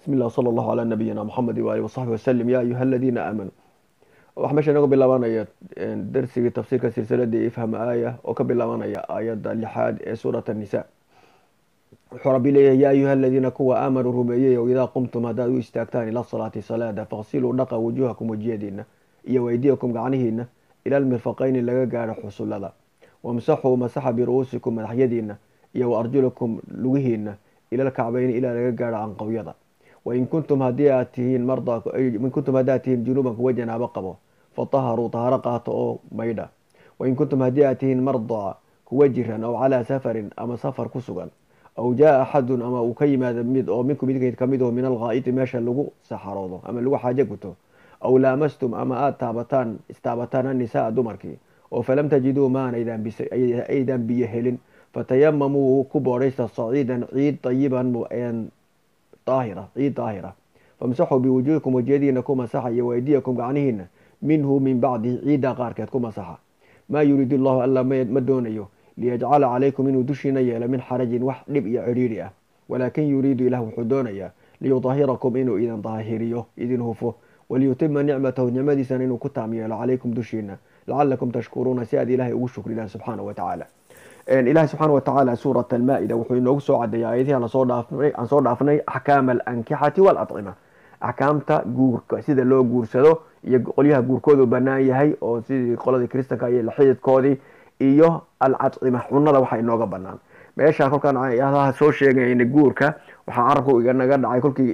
bismi llah sala allahu calaa nabiyina moxamedi waali wasaxbi wasalim yaa ayuha aladiina aamanuu waxaa meesha inaga bilaabanaya darsigii tafsiirka silsiladii ifham aaya oo ka bilaabanaya aayadda lixaad ee suurat anisa wuxuu rabbi leeyahay yaa ayuha aladiina kuwa aamanuu rumeeyey o idaa qumtum haddaad u istaagtaan ila salaati salaada faqsiluu dhaqa wujuhakum wejiyadiina iyo weydiyakum gacnihiina ila lmirfaqayni laga gaadho xusullada wamsaxuu masaxa biru-uusikum madaxyadiina iyo wa arjulakum lugihiina ila lkacbayni ilaa laga gaadho canqawyada wain kuntum hadii aad tihiin mardain kuntum haddaad tihiin junuuban kuwa janaabo qabo fataharuu taharo qaato oo maydha wain kuntum haddii aad tihiin mardaa kuwa jiran aw calaa safarin ama safar ku sugan aw jaa axadun ama uu ka yimaado mid oo minkum idinka kamid oo min alghaa'iti meesha lagu saxaroodo ama lagu xaajo guto aw laamastum ama aada taabataan istaabataan annisaa dumarkii oo falam tajiduu maan aydan biyo helin fatayamamuu ku boodhaysta saciidan ciid ayiban daahira ciid daahira famsaxuu biwujuhikum wejiyadiina ku masaxa iyo waydiyakum gacnihiina minhu min bacdi ciidda qaarkeed ku masaxa maa yuriidu llahu alla ma doonayo liyajcala calaykum inuu dushiina yeelo min xarajin wax dhib iyo cidhiidhi ah walaakin yuriidu ilah wuxuu doonayaa liyudahirakum inuu idin daahiriyo idin hufo waliyutima nicmatahu nicmadiisana inuu ku taam yeelo calaykum dushiina lacalakum tashkuruuna si aad ilahay ugu shukridaan subxaana wa tacaala ilahi subxaana wa tacaala suurat almaa-ida wuxuu inoogu soo cadeeyay aayadihi aan soo dhaafnay axkaama alankixati waaladcima axkaamta guurka sida loo guursado iyo qolyaha guurkoodu banaan yahay oo sidii qoladii kristanka iyo xididkoodii iyo alcadcima cunada waxa inooga banaan meeshaan kolkaan adaha soo sheegayna guurka waxaa carabka naga dhacay kolkii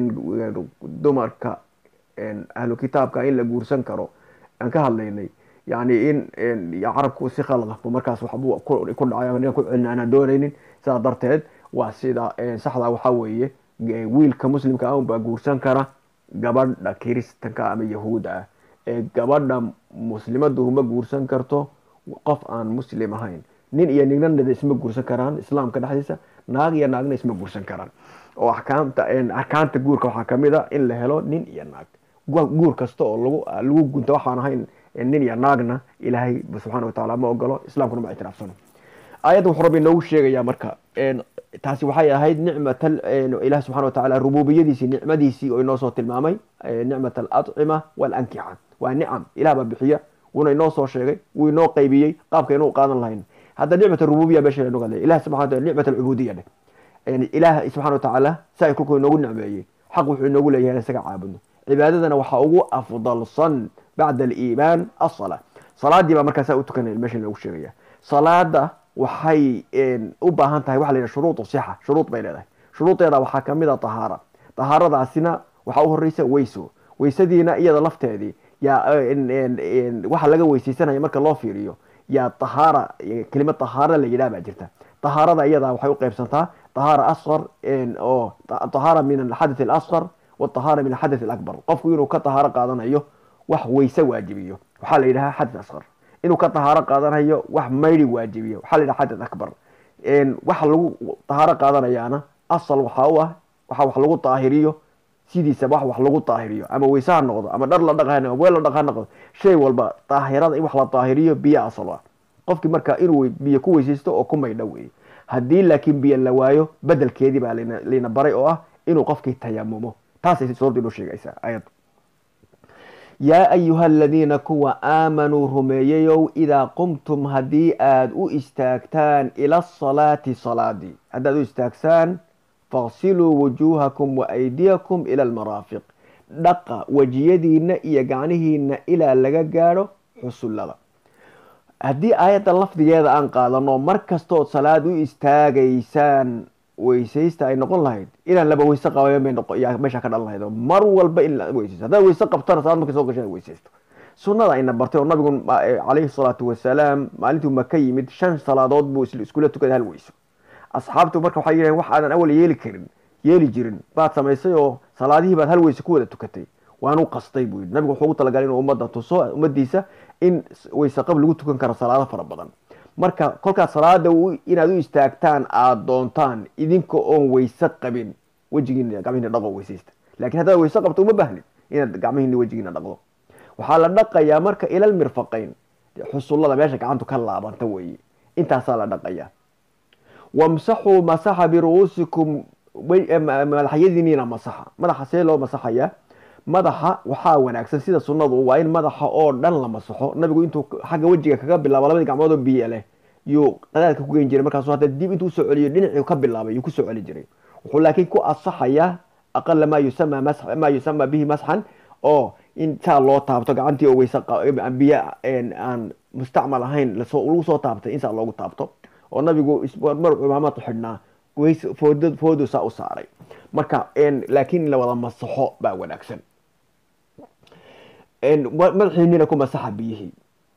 dumarka ahlu kitaabka in la guursan karo aan ka hadlaynay yani in carabku si khalqafo markaas waxbuu ku dhacay ku celin aanaan doonaynin sidaa darteed waa sida saxda waxaa weeye wiilka muslimka ah unbaa guursan kara gabadha kiristanka ama yahuuda ah ee gabadha muslimadu ma guursan karto qof aan muslim ahayn nin iyo nignanada isma guursan karaan islaamka dhexdiisa naag iyo naagna isma guursan karaan oo axkaamta arkaanta guurka waxaa kamid a in la helo nin iyo naag guur kasta oo lagu lagu gunta waxaan ahayn nin iyo naagna ilaahay subxana watacaala ma ogolo islamkuna ma ictiraafsano aayadda wuxuu rabbi inoogu sheegayaa marka taasi waxay ahayd nicmat ilahi subxana watacala rububiyadiisii nicmadiisii oo inoo soo tilmaamay nicmat aladcima waalankixa waa nicam ilah baa bixiya wuuna inoo soo sheegay wuu inoo qaybiyey qaabka inuu qaadan lahayn hadda nicmat rububiya meesha lanoga hadlay ilah subaa nicmat alcubudiya dheh ilaah subxana watacaala saa kolkuu inoogu nicmeeyey xaq wuxuu inoogu leeyahay isaga caabudno cibaadadana waxaa ugu afdalsan bacda aliimaan asala salaadii baa markaasaa u tukanaya meesha loogu sheegaya salaada waxay u baahan tahay waxa la yidhaha shuruudu sixa shuruud bay leedahay shuruudeeda waxaa kamid a tahaara tahaaradaasina waxaa u horeysa weyso weysadiina iyada lafteedii yaa waxa laga weysaysanaya marka loo fiiriyo yaa tahaara kelimad tahaara la yidhaha baa jirta tahaarada iyadaa waxay u qeybsantaa tahaara asqar oo tahaara min alxadath alasqar watahaara min alxadath alakbar qofku inuu ka tahaaro qaadanayo wax weyse waajibiyo waxaa la yidhaha xadath asqar inuu ka tahaaro qaadanayo wax maydi waajibiyo waxaa la yidhaha xadath akbar waxa lagu tahaaro qaadanayaana asal waxaa u ah waxa wax lagu daahiriyo sidiisaba wax wax lagu daahiriyo ama weyse ha noqdo ama dhar la dhaq ama weel la dhaq ha noqdo shay walba daahirada in wax la daahiriyo biyo asal ah qofkii marka inuu biyo ku weysaysto oo ku maydho weeye haddii laakiin biyo la waayo bedelkeedii baa layna baray oo ah inuu qofkii tayamumo taasay suuraddu inoo sheegaysaa ayaddu yaa ayuha aladiina kuwa aamanuu rumeeyayow idaa qumtum haddii aad u istaagtaan ila asalaati salaadii haddaad u istaagsaan faqsiluu wujuuhakum wa aydiyakum ila almaraafiq dhaqa wejiyadiina iyo gacnihiina ilaa laga gaadho xusullada haddii aayadda lafdigeeda aan qaadano mar kastood salaad u istaagaysaan weysaysta ay noqon lahayd inaan laba weyse qabayn bay meesha ka dhalan lahayd oo mar walba in la weysaysto haddaad weyse qabtana salaad markay soo gashay inaad weysaysto sunnada ayna bartay oo nabigu calayhi salaatu wasalaam maalintuu maka yimid shan salaadood buu iskula tukaday hal weyso asxaabtu marka waxay yidhahen wax aadan awal yeeli karin yeeli jirin baad samaysay oo salaadihii baad hal weyse ku wada tukatay waanu qastay buu yidhi nabigu wuxuu ugu talagalay inuu ummadda tuso ummadiisa in weyse qab lagu tukan karo salaado fara badan marka kolkaad salaada inaad u istaagtaan aada doontaan idinka oon weyse qabin wejigiina gacmihiina dhaqo weysaysta lakin haddaad weyse qabto uma baahnid inaad gacmihiina wejigiina dhaqdo waxaa la dhaqayaa marka ilal mirfaqayn xusullada meesha gacantu ka laabanta weeye intaasaa la dhaqayaa wamsaxuu masaxa biru-uusikum madaxyadiiniina masaxa madaxa see loo masaxayaa madaxa waxaa wanaagsan sida sunnadu waa in madaxa oo dhan la masaxo nabigu intuu xagga wejiga kaga bilaabo labadii gacmood oo biyo leh yuu qadaadka ku geyn jiray markaasu hadda dib intuu usoo celiyo dhinacii ka bilaabay yuu kusoo celi jiray wuxuu laakiin ku asaxayaa aqala maa yusama maa yusama bihi masxan oo in saa loo taabto gacantii oo weyse biyo aan mustacmal ahayn lagu soo taabtay in saa loogu taabto oo nabigu mar cumaamad xidhnaa food foodu saa u saaray marka laakiin in la wada masaxo baa wanaagsan madaxiinina ku masaxa biyihii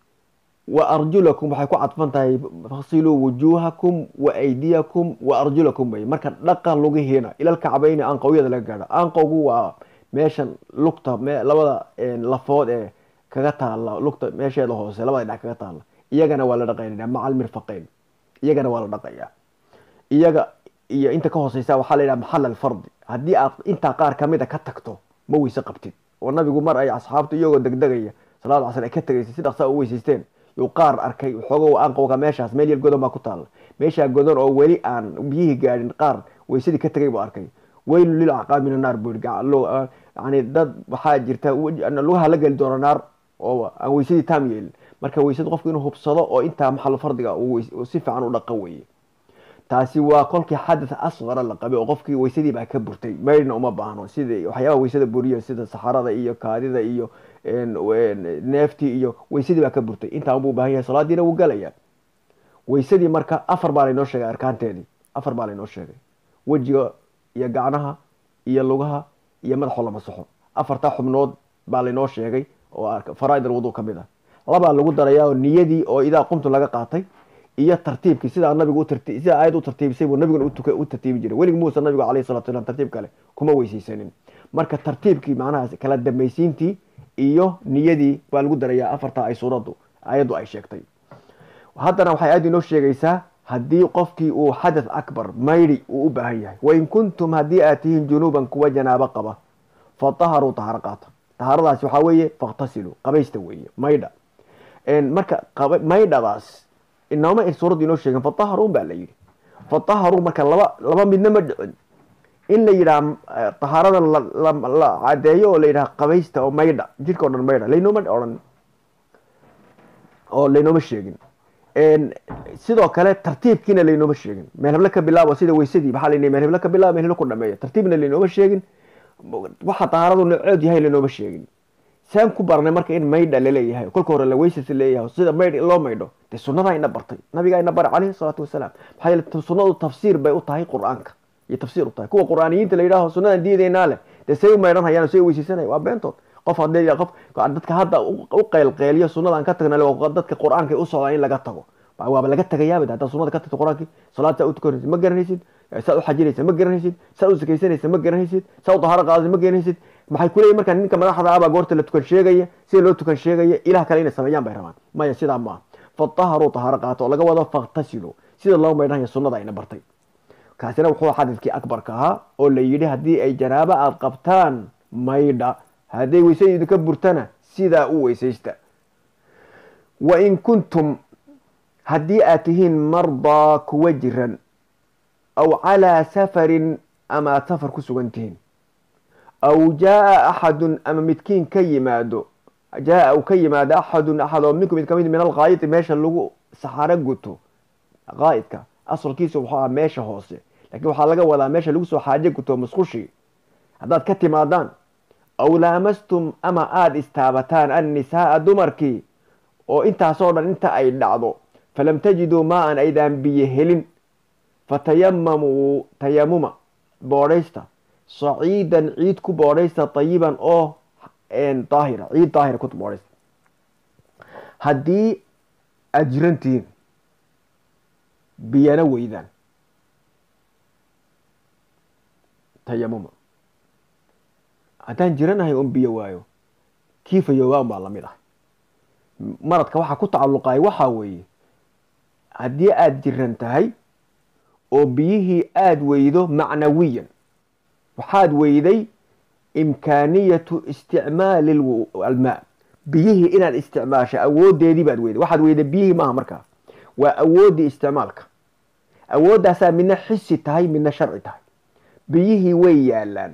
wa arjulakum waxay ku cadfan tahay fasiluu wujuuhakum wa aydiyakum wa arjulakum bay marka dhaqa lugihiina ilalkacbayni anqowyada laga gaadho anqowgu waa meeshan lugta labada lafood ee kaga taalla lugta meesheeda hoose labada dhinac kaga taalla iyagana waa la dhaqaynaya macal mirfaqeyn iyagana waa la dhaqayaa iyaga iyo inta ka hooseysa waxaa la yidhaha maxal alfardi haddii aad intaa qaar kamida ka tagto ma weyse qabtid oo nabigu mar ay asxaabtu iyagoo degdegaya salaada casr ay ka tegaysay si dhaqsaa u weysaysteen yuu qaar arkay xoogo anqowga meeshaas meel yar godon baa ku taalla meeshaa godon oo weli aan biyihii gaadhin qaar weysadii ka tegay buu arkay weylu lilacqaab min annaar buu yidhi yani dad waxaa jirta lugaha la geli doona naar oo aan weysadii taam yeelin marka weysada qofku inuu hubsado oo intaa maxal fardiga si fiican u dhaqo weye taasi waa kolkii xadath asqara la qabay oo qofkii weysadii baa ka burtay maydhna uma baahno sida waxyaabaha weysada buriya sida saxarada iyo kaadida iyo neeftii iyo weysadii baa ka burtay intaan buu baahan yahay salaadiina wuu galaya weysadii marka afar baa laynoo sheegay arkaanteedii afar baa laynoo sheegay wejiga iyo gacnaha iyo lugaha iyo madaxoo la masaxo afartaa xubnood baa laynoo sheegay oo faraaid alwudu ka mid ah labaa lagu darayaa oo niyadii oo idaa qumtu laga qaatay iyo tartiibkii sidaa nabigu sida aayad u tartiibisay buu nabiguna u tartiibi jiray weligi muusa nabigu alayh salatu salam tartiib kale kuma weyseysanin marka tartiibkii macnaha kala dambaysiintii iyo niyadii baa lagu darayaa afartaa ay suuraddu aayaddu ay sheegtay haddana waxay aayaddu inoo sheegaysaa haddii qofkii uu xadath akbar maydhi uu u baahan yahay wain kuntum haddii aad tihiin junuuban kuwa janaabo qaba fataharuu taharo qaata taharadaasi waxaa weeye fakhtasiluu qabaysta weeye maydha marka maydhadaas inooma suuraddu inoo sheegen fataharuun baa la yidhi fataharuu marka laba laba midna ma dhicin in la yidhaha tahaarada la cadeeyo oo la yidhaha qabaysta oo maydha jidhka o dhan maydha laynooma odhan oo laynooma sheegin sidoo kale tartiibkiina laynooma sheegin meel heblo ka bilaabo sida weysadii maxaa la meel heblo ka bilaabo meel heblo ku dhameeya tartiibna laynooma sheegin waxa tahaaradu noocood yahay lanooma sheegin saan ku baranay marka in maydha laleeyahay kolka hore la weysas leeyahay sida maydh loo maydho dee sunnadaa ina bartay nabigaa ina baray caleyhi salaatu wasalaam maxaa yeele sunnadu tafsiir bay u tahay qur-aanka iyo tafsiir u tahay kuwa qur-aaniyiinta la yidhaaho sunnadan diidaynaa leh dee say u maydhan hayaan say u weysaysanaya waa beentood qof haddii qof dadka hadda u qeylqeeliyo sunnadan ka tagna dadka qur-aanka u socdaa in laga tago waaba laga tagayaabad haddaad sunnada ka tagto qur-aankii salaad saa u tukanaysid ma garanaysid saa u xajinaysa ma garanaysid saa u sakaysanaysa ma garanaysid saa u dahaaro qaadaysa ma garanaysid maxay kuleeyihin markaa ninka madaxda abaa goorta la tukan sheegaya sida loo tukan sheegaya ilaah kale inay sameeyaan bay rabaan maya sidaa maaha fataharuu tahaaro qaato oo laga wado faktasilu sida loo maydhanaya sunnada ayna bartay kaasina wuxuu xadidkii akbarka ahaa oo la yidhi haddii ay janaabo aada qabtaan maydha hadday weysada idinka burtana sidaa u weysaysta wain kuntum haddii aad tihiin mardaa kuwa jiran aw calaa safarin ama aad safar ku sugan tihiin aw jaaa axadun ama midkiin ka yimaado jaaa u ka yimaado axadun axad oo minkum mid kamid min alqaayidi meesha lagu saxaro guto qaa'idka asalkiisu wuxuu ahaa meesha hoose laakiin waxaa laga wadaa meesha lagu soo xaajo guto musqushi haddaad ka timaadaan aw laamastum ama aada istaabataan annisaaa dumarkii oo intaasoo dhan inta ay dhacdo falam tajiduu maa-an aydaan biyo helin fatayamamuu tayamuma boodhaysta saciidan ciid ku boodhaysta tayiban oo daahira ciid daahira ku boodhaysta haddii aada jirantihiin biyana weydaan tayamuma haddaan jiranahay un biyo waayo kiifayoobaan baa lamid ah maradka waxaa ku tacalluqaya waxaa weeye haddii aada jiran tahay oo biyihii aada weydo macnawiyan waxaad weyday imkaaniyatu isticmaali almaa biyihii inaad isticmaasha awoodeedii baad weyday waxaad weyday biyihii maaha markaa waa awooddii isticmaalka awooddaasaa midna xisi tahay midna sharci tahay biyihii way yaalaan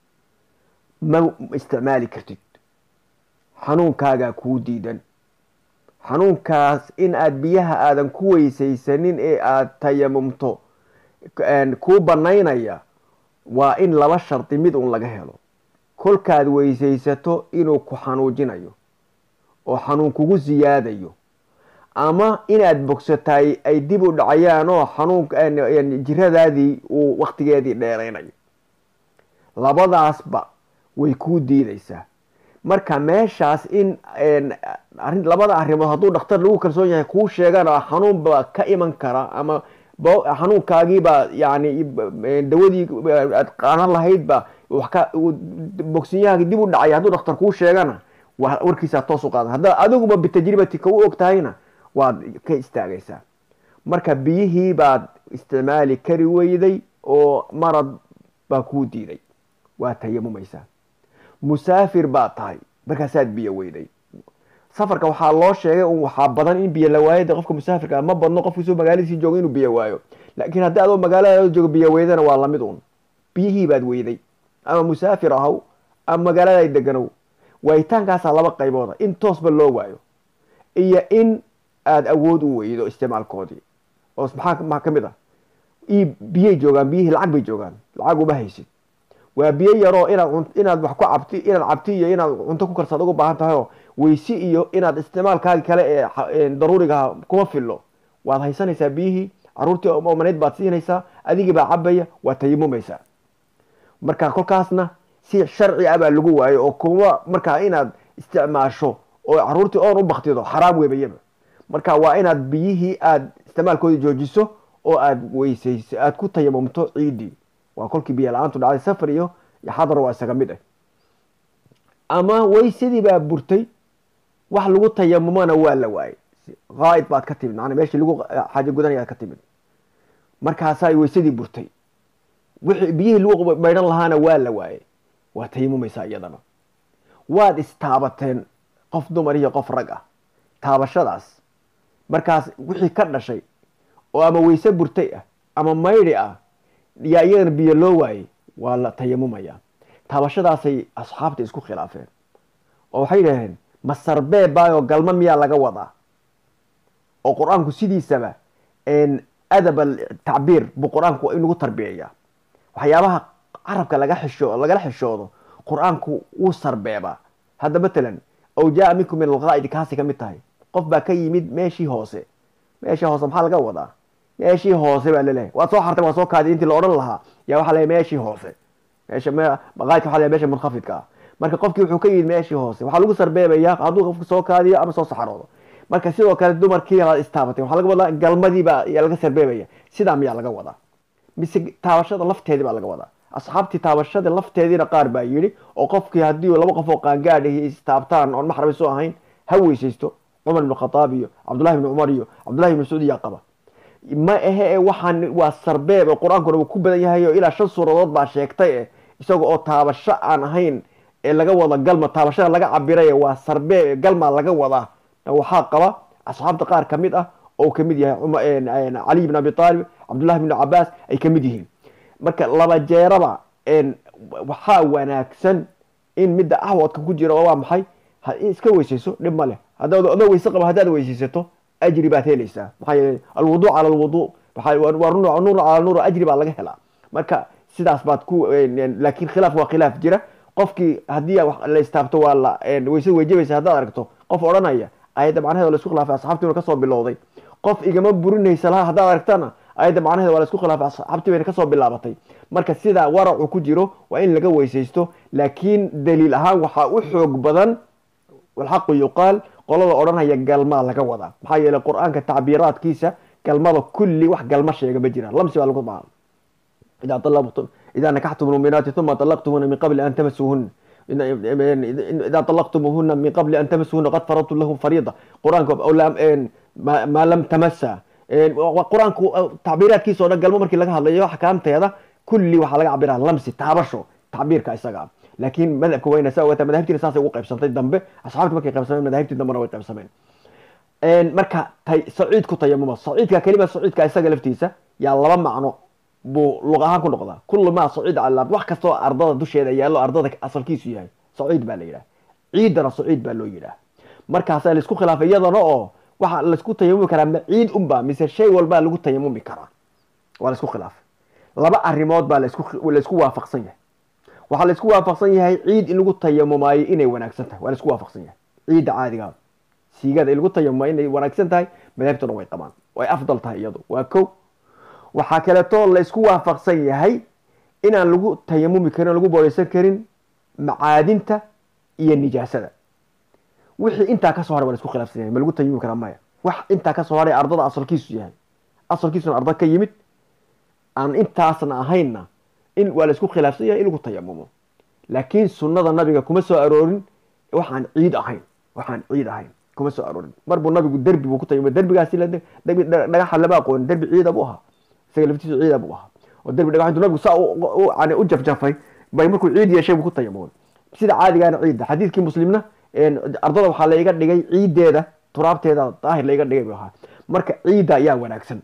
ma isticmaali kartid xanuunkaagaa kuu diidan xanuunkaas in aad biyaha aadan ku weysaysanin ee aad tayamumto kuu banaynaya waa in laba shardi mid un laga helo kolkaad weysaysato inuu ku xanuujinayo oo xanuun kugu siyaadayo ama inaad bogsataay ay dib u dhacayaan oo xanuun jiradaadii uu waktigeedii dheeraynayo labadaasba way kuu diidaysaa marka meeshaas in labada arrimood hadduu dhakhtar lagu kalsoon yahay kuu sheegana xanuun baa ka iman kara ama xanuunkaagiibaa yani dawadii aad qaanan lahaydba bogsinyahaagi dib u dhacay hadduu dhakhtar kuu sheegana warkiisaa toos u qaadan haddaad adiguba bitajribatika u og tahayna waad ka istaagaysaa marka biyihii baad isticmaali kari weyday oo marad baa kuu diiday waa tayamumaysaa musaafir baad tahay markaasaad biyo weyday safarka waxaa loo sheegay un waxaa badan in biyo la waayada qofka musaafirka ma badno qofkiisoo magaaladiisii jooga inuu biyo waayo laakiin haddii adoo magaalada joogo biyo weydana waa lamid un biyihii baad weyday ama musaafir ahaw ama magaalada deganow waayitaankaasaa laba qaybooda in toosba loo waayo iyo in aada awood u weydo isticmaalkoodii oo maxaa ka mid ah biyay joogaan biyihii lacag bay joogaan lacag uma haysid waa biyo yaroo inaad inaad wax ku cabti inaad cabti iyo inaad cunto ku karsaad uga baahan tahay oo weysi iyo inaad isticmaalkaagi kale ee daruurigaha kuma fillo waad haysanaysaa biyihii caruurtii omanayd baad siinaysaa adigii baa cabaya waad tayamumaysaa marka kolkaasna si sharci ah baa lagu waayo oo kuma markaa inaad isticmaasho oo caruurtii oon u baktido xaraam webayaba marka waa inaad biyihii aad isticmaalkoodii joojiso oo aad weysayso aad ku tayamumto ciidii waa kolkii biyo la-aantu dhacday safar iyo xadar waa isaga mid ah ama weysadii baa burtay wax lagu tayamumona waa la waayay qaaid baad ka timid maana meeshii lagu xaajo gudanayaad ka timid markaasaa weysadii burtay wixii biyihii lagu maydhan lahaana waa la waayay waa tayamumaysaa iyadana waad istaabateen qof dumar iyo qof rag ah taabashadaas markaas wixii ka dhashay oo ama weyse burtay ah ama maydhi ah yaa iyadana biyo loo waayey waa la tayamumaya taabashadaasay asxaabta isku khilaafeen oo waxay yidhaaheen ma sarbee baayoo galma miyaa laga wadaa oo qur-aanku sidiisaba adab tacbiir buu qur-aanku inagu tarbiyayaa waxyaabaha carabka laga xisho lagala xishoodo qur-aanku wuu sarbeebaa hadda matalan aw jaa minkum min alqaa'idi kaasi ka mid tahay qof baa ka yimid meeshii hoose meeshii hoose maxaa laga wadaa meeshii hoose baa laleeyahay waad soo xartay waa soo kaaday intii la odhan lahaa yaa waxaa leeyahay meeshii hoose meesha qaa'idka waxa leeyahay meesha munkhafidka ah marka qofkii wuxuu ka yimid meeshii hoose waxaa lagu sarbeebayaa hadduu qofku soo kaadiyo ama soo saxaroodo marka sidoo kale dumarkii baad istaabatay waxaa laga wadaa galmadiibaa yaa laga sarbeebaya sidaa miyaa laga wadaa mise taabashada lafteedii baa laga wadaa asxaabtii taabashada lafteediina qaar baa yidhi oo qofkii haddii laba qof oo qaangaadhahi istaabtaan oon maxram isu ahayn ha weysaysto cumar ibn khataab iyo cabdullahi ibni cumar iyo cabdullahi ibni mascuud yaa qaba ma ahe e waxaan waa sarbeeb oo qur-aankuna uu ku badan yahay oo ilaa shan suuradood baa sheegtay eh isaga oo taabasho aan ahayn ee laga wada galma taabashada laga cabiray waa sarbeeb galmaa laga wadaa waxaa qaba asxaabta qaar ka mid ah oo kamid yahay cali ibn abi aalib cabdullahi ibn cabaas ay kamid yihiin marka laba jeeraba waxaa wanaagsan in midda ahwadka ku jira waa maxay iska weysayso dhib ma leh adoo weyse qaba haddaad weysaysato ajri baad helaysaa maxaa yeele alwudu cala alwudu nuur cala nuur ajri baa laga helaa marka sidaas baad ku laakiin khilaaf waa khilaaf jira qofkii haddii la istaabto waa la weysada weyjabaysa haddaad aragto qof odhanaya ayadda macnaheeda la isku khilaafay asxaabtiina kasoo bilowday qof igama burinaysa laha haddaad aragtana ayadda macnaheeda waa la isku khilaafay asxaabtii bayna kasoo bilaabatay marka sidaa waracu ku jiro waa in laga weysaysto laakiin daliil ahaan waxaa u xoog badan walxaqu yuqaal qolada odhanaya galmaa laga wadaa maxaa yeeley qur-aanka tacbiiraadkiisa galmada kulli wax galma sheega ma jiraan lamsi baa lagu maa idaa nakaxtum muminaati uma طalaqtumuhuna min qabli an tamasuuhuna idaa طalaqtumuhuna min qabli an tamasuhuna qad faradtum lahum fariida qur-aanka maa lam tamasa qur-aanku tacbiiraadkiisa o dhan galmo markii laga hadlayo axkaamteeda kulli waxaa laga cabiraa lamsi taabasho tacbiirka isaga laakiin madhabka wayna saa ogaataa madahibtiina saasay ugu qaybsantay dambe asxaabti markay qaybsameen madahibtii dambena way qaybsameen marka saciid ku tayamuma saciidka kelima saciidka isaga laftiisa yaa laba macno buu luq ahaan ku noqdaa kullu maa saciid cala ard wax kastoo ardada dusheeda yaallo ardada asalkiisu yahay saciid baa la yidhaha ciidana saciid baa loo yidhaha markaasaa laisku khilaafay iyadana oo waxaa laisku tayamumi karaa ma ciid unba mise shay walbaa lagu tayamumi karaa waa laisku khilaafay laba arrimood baa laisku laisku waafaqsan yahay waxaa laisku waafaqsan yahay ciid in lagu tayamumaayo inay wanaagsan tahay waa laisku waafaqsan yahay ciidda caadigaa siigada in lagu tayamumaayo inay wanaagsan tahay madaahibtuna way qabaan way afdal tahay iyadu waa kow waxaa kaleeto laisku waafaqsan yahay inaan lagu tayamumi karin o lagu booreysan karin macaadinta iyo nijaasada wixii intaa kasoo haray waa la isku khilaafsan yahay ma lagu tayamumi karaa maya wax intaa kasoo haray ardada asalkiisu yahay asalkiisuna arda ka yimid aan intaasna ahaynna in waa la isku khilaafsan yahay in lagu tayamumo laakiin sunnada nabiga kuma soo aroorin waxaan ciid ahayn waxaan ciid ahayn kuma soo aroorin mar buu nabigu derbi buu ku tayamumay derbigaasi derbi dhagaxa lama aqoonin derbi ciida buu ahaa isaga laftiisu ciida buu ahaa oo derbi dhagax intuu nabigu saa yani u jafjafay bay markuu ciid yeeshay buu ku tayamumay sida caadigaana ciidda xadiidkii muslimna ardada waxaa laiga dhigay ciiddeeda turaabteeda daahir laiga dhigay buu ahaa marka ciidda ayaa wanaagsan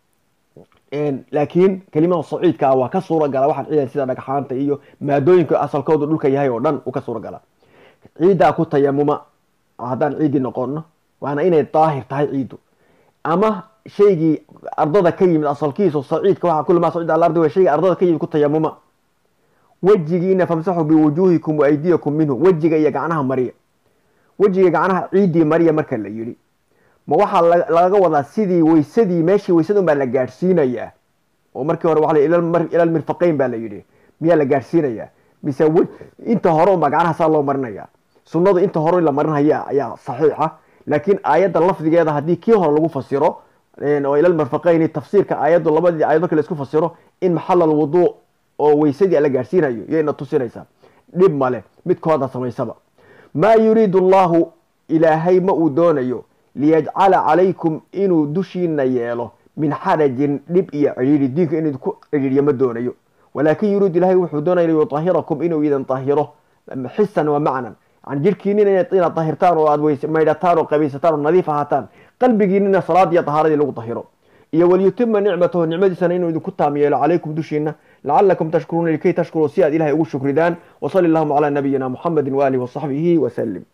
laakiin kelimada saciidka ah waa ka suura gala waxaan ciidan sida dhagxaanta iyo maadooyinka asalkoodu dhulka yahay oo dhan u ka suura gala ciiddaa ku tayamuma haddaan ciiddii noqono waana inay daahir tahay ciiddu ama shaygii ardada ka yimid asalkiisu saciidka waa kulli maa saciid ala ardi wa shaygii ardada ka yimid ku tayamuma wejigiina famsaxu biwujuuhikum wa aydiyakum minhu wejiga iyo gacnaha mariya wejiga gacnaha ciiddii mariya marka la yidhi ma waxaa lagaga wadaa sidii weysadii meeshii weysada un baa la gaadhsiinayaa oo markii hore waa ila mirfaqeyn baa la yidhi miyaa la gaadhsiinayaa mise inta hore unbaa gacnaha saa loo marinaya sunnadu inta hore la marinaya ayaa saxiixa laakiin aayadda lafdigeeda haddii kii hore lagu fasiro oo ila mirfaqeyni tafsiirka aayaddu labadii aayad marka la isku fasiro in maxal alwuduu oo weysadii la gaadhsiinayo yayna tusinaysaa dhib male midkooda samaysaba maa yuriidu allahu ilaahay ma uu doonayo liyajcala calaykum inuu dushiina yeelo min xarajin dhib iyo cidhiiri diinka inuu ku cidhiiriyo ma doonayo walaakin yuriidu ilahay wuxuu doonaya liyutahirakum inuu idin tahiro xisan wa macnan yani jirhkiinina inaad tahirtaan oo aad maydhataan oo qabaysataan oo nadiif ahaataan qalbigiinina salaad iyo tahaaradii lagu tahiro iyo waliyutima nicmatahu nicmadiisana inuu idinku taam yeelo calaykum dushiina lacalakum tashkuruuna likay tashkuruu si aad ilahay ugu shukridaan wasali allahuma calaa nabiyina muxamedi waaalihi wasaxbihi wasalim